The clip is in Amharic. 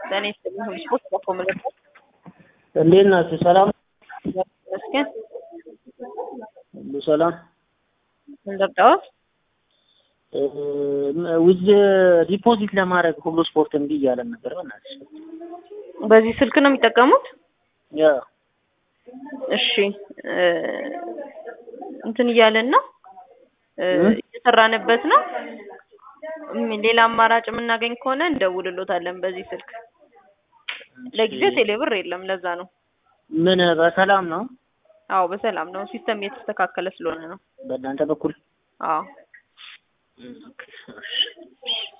ለእኔ ስለሆነ ስፖርት በኮ ምልክት እንዴት ናችሁ? ሰላም መስገን ሁሉ ሰላም። እንደርዳዎት ዊዝ ዲፖዚት ለማድረግ ሁሉ ስፖርት እምቢ እያለን ነበር። በእናትሽ በዚህ ስልክ ነው የሚጠቀሙት? ያ እሺ እንትን እያለን ነው እየሰራንበት ነው። ሌላ አማራጭ የምናገኝ ከሆነ እንደውልሎታለን በዚህ ስልክ። ለጊዜው ቴሌብር የለም፣ ለዛ ነው። ምን በሰላም ነው? አዎ በሰላም ነው። ሲስተም እየተስተካከለ ስለሆነ ነው። በእናንተ በኩል አዎ ኦኬ፣ እሺ።